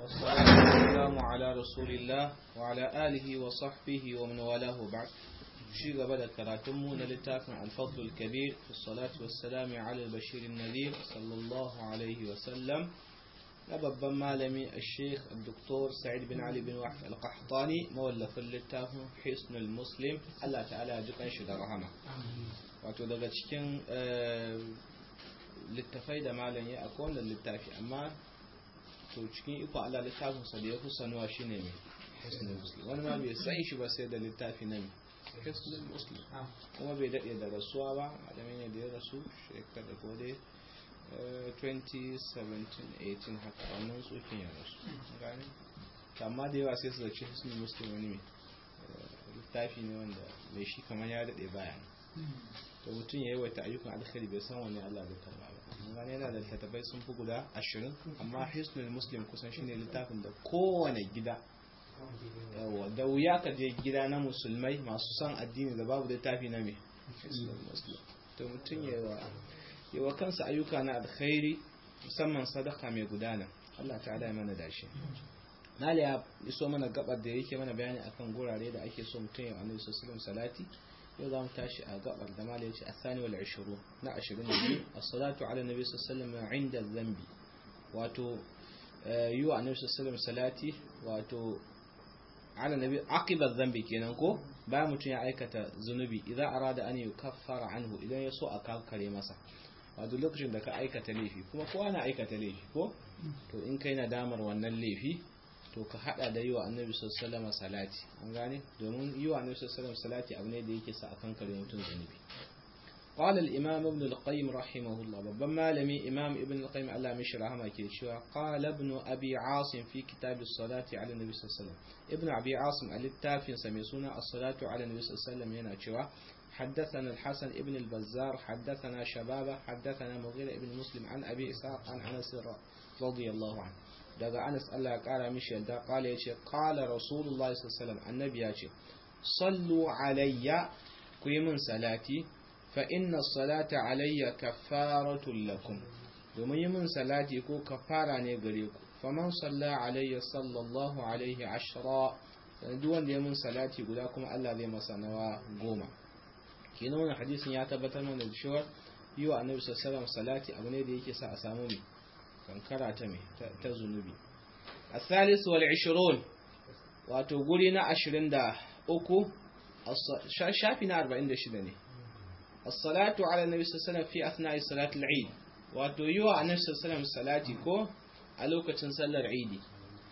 والسلام على رسول الله وعلى آله وصحبه ومن والاه بعد شي قبل كراتمو للتافن الفضل الكبير في الصلاة والسلام على البشير النذير صلى الله عليه وسلم babban malami a sheikh dr sa'id bin ali bin wahf al-qahtani mawallafin littafin hisnul muslim Allah ta'ala ya jikan shi da rahama wato daga cikin littafai da malam ya akwai wannan littafi amma to cikin iko Allah littafin sa da ya fi sanuwa shine mai hisnul muslim wani ma bai san shi ba sai da littafi na mai hisnul muslim kuma bai daɗe da rasuwa ba malamin ne da ya rasu shekara ko dai 2017-18 haka wannan tsokin ya rasu gani amma da yawa sai su zace hisnul muslim wani mai littafi ne wanda mai shi kamar ya daɗe baya to mutum ya yi wata ayyukan alkhairi bai san wani Allah da karba ba gani yana da littattafai sun fi guda ashirin amma hisnul muslim kusan shine littafin da kowane gida da wuya ka je gida na musulmai masu son addini da babu littafi na mai hisnul muslim to mutum ya yi wa yi wa kansa ayyuka na alkhairi musamman sadaka mai gudana Allah ta'ala ya mana dashi Nali ya iso mana gabar da yake mana bayani akan gurare da ake so mutum ya annabi sallallahu salati yau za mu tashi a gabar da mali yace asani wal 20 na 22 as-salatu ala nabi sallallahu alaihi inda zambi wato yi wa annabi sallallahu salati wato ala nabi aqiba zambi kenan ko bayan mutum ya aikata zunubi idan arada an yukaffara anhu idan ya so a kankare masa a duk lokacin da ka aikata laifi kuma kowa na aikata laifi ko to in kai na damar wannan laifi to ka hada da yi wa annabi sallallahu salati an gane domin yi wa annabi sallallahu salati abu ne da yake sa a kankare mutum zunubi قال الإمام ابن القيم رحمه الله بما لمي إمام ابن القيم الله مش رحمه كيشوا قال ابن أبي عاصم في كتاب الصلاة على النبي صلى الله عليه وسلم ابن أبي عاصم التافين سميسونا الصلاة على النبي صلى الله عليه وسلم ينا حدثنا الحسن ابن البزار حدثنا شبابة حدثنا مغيرة ابن مسلم عن أبي إسحاق عن أنس رضي الله عنه daga Anas Allah ya kara mishi yadda kala yace qala rasulullahi sallallahu alaihi wasallam annabi ya ce sallu alayya ku yi min salati fa inna salata alayya kaffaratul lakum domin yi min salati ko kafara ne gare ku faman salla alayya sallallahu alaihi ashra duk wanda ya min salati guda kuma Allah zai masa nawa goma kenan wannan hadisin ya tabbatar mana da cewa yi wa annabi sallallahu salati abu ne da yake sa a samu mai kankara ta mai ta zunubi الثالث والعشرون wato guri na 23 shafi na 46 ne as-salatu ala nabi sallallahu fi athna'i salat al-eid wato yi wa annabi sallallahu salati ko a lokacin sallar eid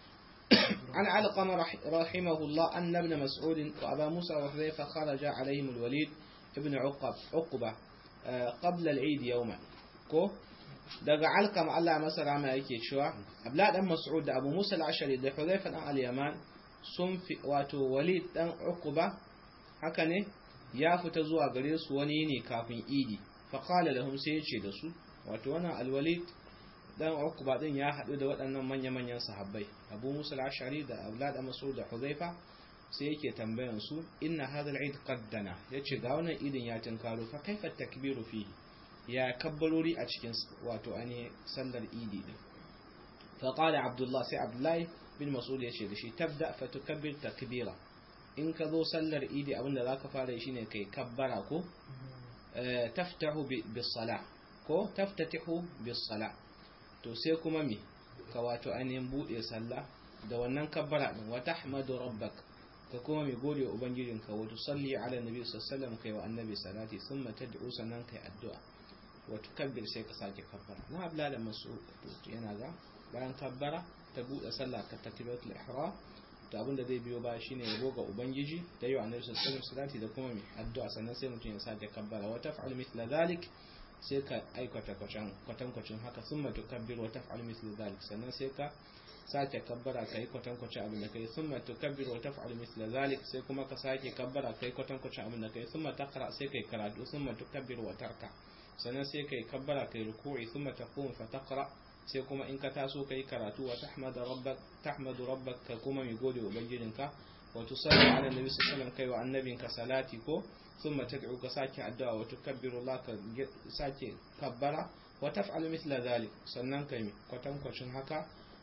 عن علقمة رحمه الله أن ابن مسعود وأبا موسى وحذيفة خرج عليهم الوليد ابن عقب عقبة قبل العيد يوما كو daga alkam Allah masa rama yake cewa Abdullah dan Mas'ud da Abu Musa al-Ashari da Hudhayfa dan al-Yaman sun fi wato Walid dan Uqba haka ne ya fita zuwa gare su wani ne kafin Idi fa qala lahum sai yace da su wato wannan al-Walid dan Uqba din ya hadu da waɗannan manya-manyan sahabbai Abu Musa al-Ashari da Abdullah dan Mas'ud da Hudhayfa sai yake tambayan su inna hadha al-eid qaddana yace ga wannan idin ya tinkaro fa kaifa takbiru fihi ya kabbarori a cikin wato ani sallar idi din fa qala abdullah sai abdullahi bin mas'ud yace da shi tabda fa tukabbir takbira in ka zo sallar idi abinda zaka fara yi shine kai kabbara ko taftahu bis sala ko taftatihu bis sala to sai kuma me ka wato ainihin bude sallah da wannan kabbara din wa tahmadu rabbak ka kuma mai gode wa ubangijinka wa tusalli ala nabi sallallahu alaihi wasallam kai wa annabi salati thumma tad'u sannan kai addu'a wato kabbir sai ka sake kabbara na abla da masu yana ga bayan kabbara ta buɗe sallah ka takbiratul ihram to abin da zai biyo ba shine yabo ga ubangiji da yau annabi sallallahu alaihi wasallam da kuma mai addu'a sannan sai mutum ya sake kabbara wa taf'al mithla dhalik sai ka aikata kwatan kwatan kwacin haka summa tukabbir wa taf'al mithla dhalik sannan sai ka sake kabbara kai kwatan kwacin abin da kai summa tukabbir wa taf'al mithla dhalik sai kuma ka sake kabbara kai kwatan kwacin abin da kai summa taqra sai kai karatu summa tukabbir wa tarka sannan sai kai kabbara kai ruku'i thumma taqum fa taqra sai kuma in ka taso kai karatu wa tahmadu rabbak tahmadu rabbak ka kuma mi gode wa ubangijinka wa tusalli ala nabi sallallahu alaihi kai wa annabinka salati ko thumma tad'u ka sake addu'a wa tukabbiru Allah ka sake kabbara wa taf'alu mithla dhalik sannan kai mi kwatankwacin haka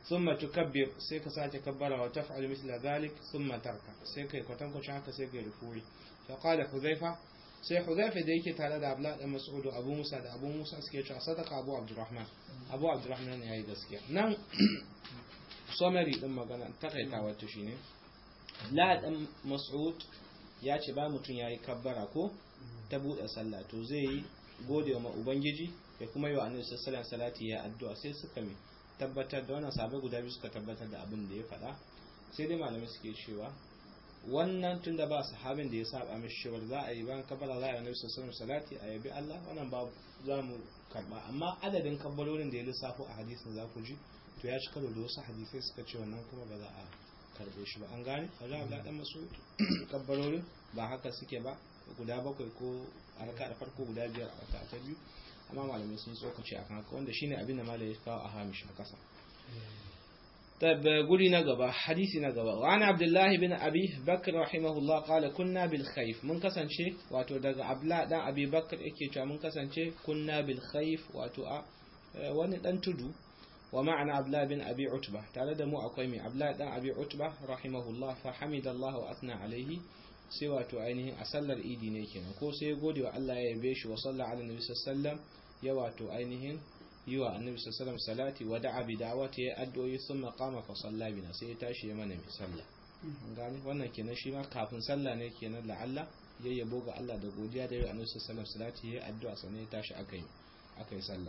thumma tukabbir sai ka sake kabbara wa taf'alu mithla dhalik thumma tarka sai kai kwatan kwacin haka sai kai ruku'i fa qala hudhaifa sai hudhaifa da yake tare da abla da mas'ud abu musa da abu musa suke cewa sadaka abu abdurrahman abu abdurrahman yayi gaskiya nan summary din magana takaitawa ta shine la dan mas'ud ya ce ba mutum yayi kabbara ko ta bude sallah to zai yi gode wa ubangiji ya kuma yi wa annabi sallallahu alaihi salati ya addu'a sai suka mi tabbatar da wannan sabai guda biyu suka tabbatar da abin da ya faɗa sai dai malamai suke cewa wannan tun da ba sahabin da ya saba mishi cewa za a yi bayan kabbala za a yi annabi sallallahu alaihi salati a yabi Allah wannan ba za mu karba amma adadin kabbalolin da ya lissafo a hadisin za ku ji to ya ci karo da wasu hadisai suka ce wannan kuma ba za a karbe shi ba an gane a za a ga dan masu kabbalolin ba haka suke ba guda bakwai ko a raka da farko guda biyar a raka ta biyu amma malamai sun tsokaci akan haka wanda shine abin da malai ya kawo a hamish a kasa طيب قولي نقبة حديثي نقبة وعن عبد الله بن أبي بكر رحمه الله قال كنا بالخيف من كسن شيء واتو دق عبلا دان أبي بكر إكي من كسن شيء كنا بالخيف واتو wani dan tudu wa ma'ana abla bin abi utba tare da mu akwai mai abla dan abi utba rahimahullah fa hamidallahu wa athna alaihi sai wato ainihin a sallar idi ne kenan ko sai ya gode wa Allah ya yabe shi wa sallallahu alaihi wasallam ya wato ainihin yi wa annabi sallallahu salati wa da'a bi da'wati ya addu'o'i thumma qama fa salla bina sai ya tashi ya mana mai sallah gani wannan kenan shi ma kafin sallah ne kenan la'alla ya yabo ga Allah da godiya da yi annabi sallallahu salati ya addu'a sannan ya tashi akai akai sallah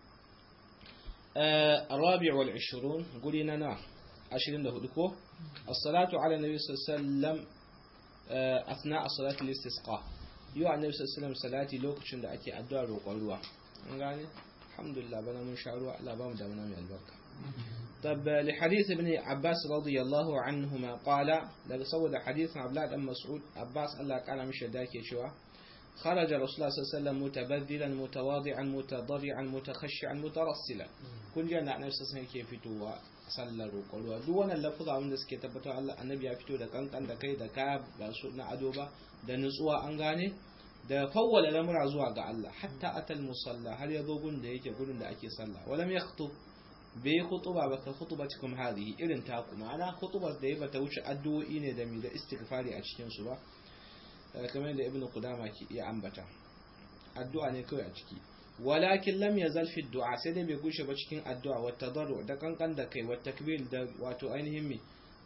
الرابع والعشرون قولنا نا عشرين ده دكو الصلاة على النبي صلى الله عليه وسلم أثناء صلاة الاستسقاء يو النبي صلى الله عليه وسلم صلاة لوكشن ده أكي أدوار وقالوا يعني الحمد لله بنا من شعروا لا بام دمنا من البركة طب لحديث ابن عباس رضي الله عنهما قال لقد صود حديث عبد الله بن مسعود عباس الله قال مش داك شوا خرج رسول الله صلى الله عليه وسلم متبذلا متواضعا متضرعا متخشعا مترسلا kun ji annabi sallallahu alaihi ke fitowa sallar roƙon duk wannan lafuza wanda suke tabbatar Allah annabi ya fito da kankan da kai da kaya ba su na ado ba da nutsuwa an gane da fawwala lamura zuwa ga Allah hatta atal musalla har ya zo gun da yake gurin da ake sallah walam yakhutub bai khutuba ba ka khutubatikum hadhihi irin ta kuma ana khutubar da ya bata wuce addu'o'i ne da mi da istighfari a cikin su ba kamar da ibnu qudama ke iya ambata addu'a ne kawai a ciki walakin lam yazal fi du'a sai dai bai gushe ba cikin addu'a wa tadarru da kankan da kai wa takbir da wato ainihin mi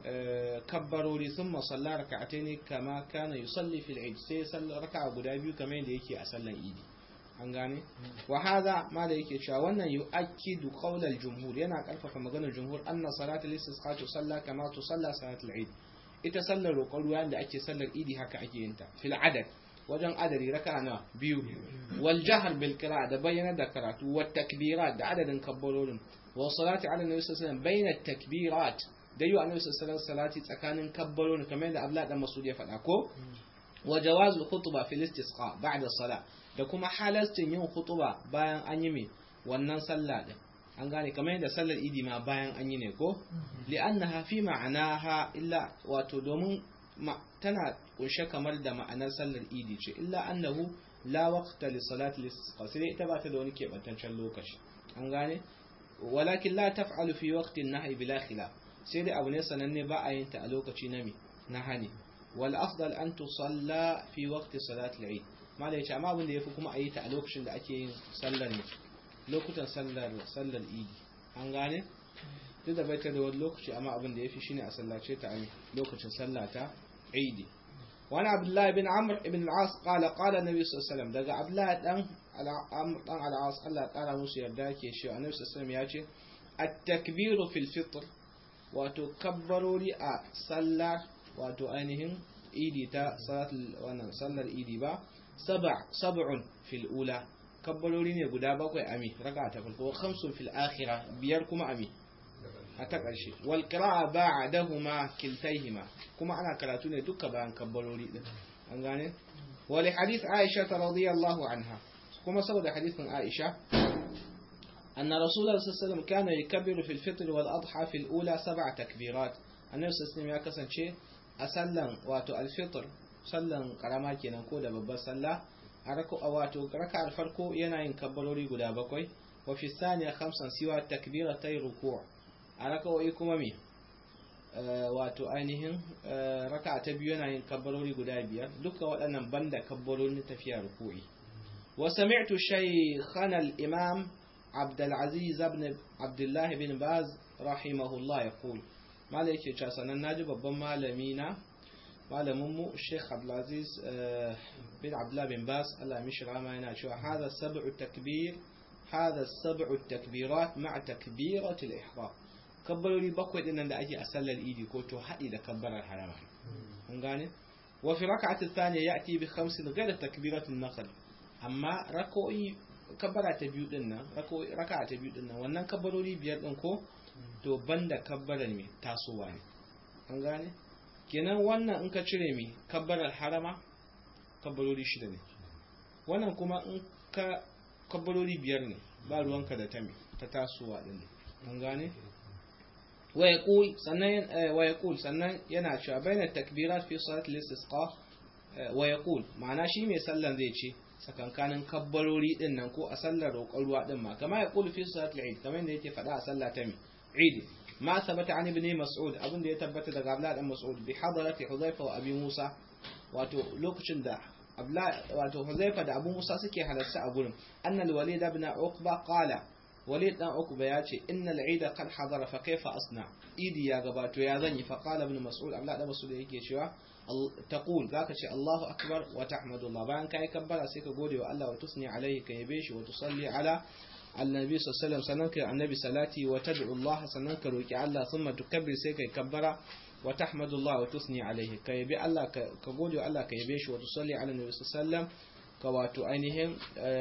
kabbarori thumma salla rak'atayn kama kana yusalli fil eid sai salla raka'a guda biyu kamar yadda yake a sallan idi an gane wa hadha ma da yake cewa wannan yu'akkidu qawl al jumhur yana karfafa maganar jumhur anna salat al istisqa tusalla kama tusalla salat al eid ita sallar roƙon ruwa da ake sallar idi haka ake yin ta fil adad wajen adadi raka na biyu wal jahar bil qira'a da bayyana da karatu wat takbirat da adadin kabbarorin wa salati ala nabi sallallahu alaihi wasallam bayna takbirat da yi wa annabi sallallahu alaihi salati tsakanin kabbarorin kamar yadda Abdullah dan Mas'ud ya faɗa ko wa jawazul khutba fil istisqa ba'da salat da kuma halastin yin khutba bayan an yi me wannan sallah din an gane kamar yadda sallar idi ma bayan an yi ne ko li'annaha fi ma'anaha illa wato domin tana kunshe kamar da ma'anar sallar idi ce illa annahu la waqta li salati al-istisqa sai ita ba ta da wani kebantaccen lokaci an gane walakin la taf'alu fi waqti an-nahy bila khilaf sai dai abu ne sananne ba a yin ta a lokaci na mi na hani wal afdal an tusalla fi waqti salati al-eid mala yace amma abin da yafi kuma a yi ta a lokacin da ake yin sallar ne lokutan sallar sallar idi an gane duk da baita da wani lokaci amma abin da yafi shine a sallace ta a lokacin sallata عيدي وانا عبد الله بن عمرو بن العاص قال قال النبي صلى الله عليه وسلم دغ عبد الله دان عمرو دان العاص الله قال musu yarda yake shi annabi sallallahu alaihi wasallam yace at-takbiru fil fitr wato kabbarori a sallah wato ainihin idi ta salatul wannan sallar idi ba sab'a sab'un fil ula kabbarori ne guda bakwai ami raka ta farko khamsun fil akhirah biyar kuma ami a ta ƙarshe wal qira'a ba'dahuma kiltayhima kuma ana karatu ne duka bayan kabbarori din an gane wa li hadith Aisha radhiyallahu anha kuma saboda hadithin Aisha anna rasulullah sallallahu alaihi wasallam kana yakbiru fil fitr wal adha fil ula sab'a takbirat annabi sallallahu ya kasance a sallan wato al fitr sallan karama kenan ko da babbar sallah a rako wato raka'ar farko yana yin kabbarori guda bakwai wa fi thaniya khamsan siwa takbiratay ruku' a raka'o'i kuma me wato ainihin raka'a ta biyu yana yin kabbarori guda biyar duka waɗannan banda kabbarorin tafiya ruku'i wa sami'tu shaykhana al-imam عبد العزيز بن عبد الله بن باز رحمه الله يقول ما لك يتشاسنا ناجي babban malami na malamin mu Sheikh Abdulaziz bin Abdullah bin Bas Allah mishi rama yana cewa hada sab'u takbir hada sab'u takbirat ma'a takbirat al-ihram kabbarori bakwai dinnan da ake a sallar idi ko to hadi da kabbarar harama kun gane wa fi rak'ati thaniya ya'ti bi khamsin ghayra takbirat an-naql amma rak'o'i kabbara ta biyu din nan raka'a ta biyu din nan wannan kabbarori biyar din ko to banda kabbarar me tasowa ne an gane kenan wannan in ka cire mi kabbarar harama kabbarori shida ne wannan kuma in ka kabbarori biyar ne ba ruwanka da ta mi ta tasowa din ne an gane wa yaqul sannan wa yaqul sannan yana cewa baina takbirat fi salat al-istisqa wa yaqul ma'ana shi mai sallan zai ce sakankanin kabbarori din nan ko a sallar roƙon ruwa din ma kama ya kulu fi salat al-eid kamar da yake faɗa a sallah ta mi eid ma sabata an ibn mas'ud abin da ya tabbata daga abdullah dan mas'ud bi hadarati hudhaifa wa abi musa wato lokacin da abdullah wato hudhaifa da abu musa suke halarta a gurin annal walid ibn uqba qala walid dan uqba ya ce innal eid qad hadara fa kayfa asna idi ya gabato ya zanyi fa qala ibn mas'ud abdullah dan mas'ud yake cewa تقول ذاك شيء الله أكبر وتحمد الله بان كاي كبر سيك غودي والله وتثني عليه كيبيش وتصلي على النبي صلى الله عليه وسلم سننك النبي صلاتي وتدعو الله سننك روكي الله ثم تكبر سيك كبر وتحمد الله وتثني عليه كيبي الله كغودي والله كيبيش وتصلي على النبي صلى الله عليه وسلم كواتو أينهم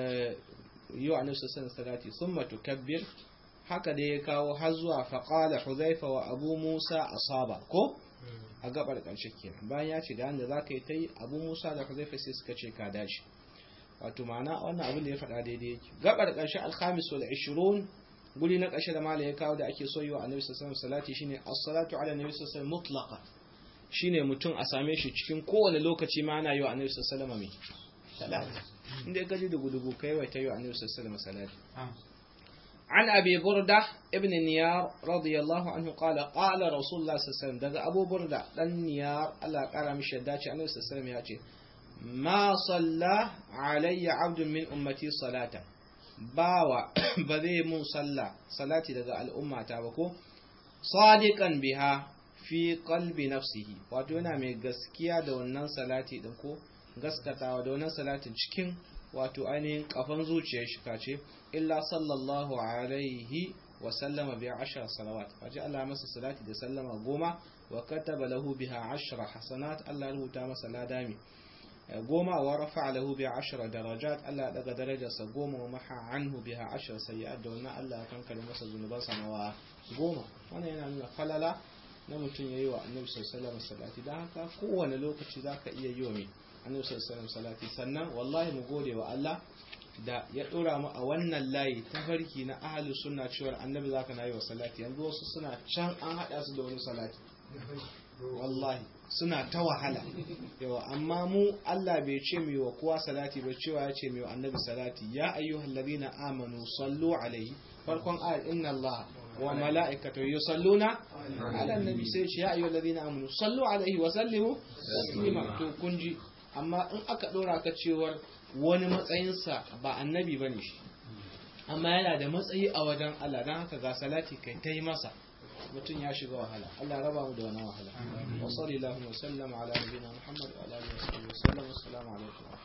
يو النبي صلى الله عليه وسلم صلاتي ثم تكبر haka da ya kawo har zuwa faƙala huzaifa wa abu musa asaba ko a gabar ƙarshe kenan bayan ya ce ga yanda za ka yi ta yi abu musa da huzaifa sai suka ce ka dace wato ma'ana wannan abin da ya faɗa daidai yake gabar ƙarshe alhamis wal 20 guri na ƙarshe da mala ya kawo da ake so yi wa annabi sallallahu alaihi salati shine as-salatu ala annabi sallallahu alaihi mutlaqa shine mutum a same shi cikin kowane lokaci ma ana yi wa annabi sallallahu alaihi salati inda ka ji dugu-dugu kai wai ta yi wa annabi sallallahu alaihi salati عن أبي بردة ابن نيار رضي الله عنه قال قال رسول الله صلى الله عليه وسلم دقى أبو بردة لن نيار الله قال مش يداتي عنه صلى الله عليه وسلم ياتي ما صلى علي عبد من أمتي صلاة باوا بذي من صلى صلاتي دقى الأمة تابكو صادقا بها في قلب نفسه واتونا من قسكيا دونان صلاتي دنكو gaskatawa da wannan salatin cikin wato ainihin kafan zuciyar shi kace illa sallallahu alaihi wa sallama bi ashar salawat waje Allah masa salati da sallama goma wa kataba lahu biha ashra hasanat Allah rubuta masa ladami goma wa rafa lahu bi ashra darajat Allah daga darajarsa goma wa maha anhu biha ashra sayyi'at da wannan Allah kan kare masa zunubansa nawa goma wannan yana nuna falala na mutum yayi wa annabi sallallahu alaihi wasallam salati dan haka kowane lokaci zaka iya yi wa mai annabi sallallahu alaihi salati sannan wallahi mu gode wa Allah da ya dora mu a wannan layi ta farki na ahlus sunna cewa annabi zaka na yi wa salati yanzu wasu suna can an hada su da wani salati wallahi suna ta wahala yawa amma mu Allah bai ce mu wa kowa salati ba cewa ya ce mu annabi salati ya ayyuhal ladina amanu sallu alaihi farkon ayat inna Allah wa mala'ikatu yusalluna ala annabi sai ce ya ayyuhal ladina amanu sallu alaihi wa sallimu taslima to kunji amma in aka ɗora ka cewar wani matsayinsa ba annabi ba ne shi amma yana da matsayi a wajen Allah don haka ga salati kai ta yi masa mutum ya shiga wahala Allah raba mu da wani wahala wa sallallahu wa sallam ala nabiyina Muhammad wa ala alihi wa sallam assalamu alaikum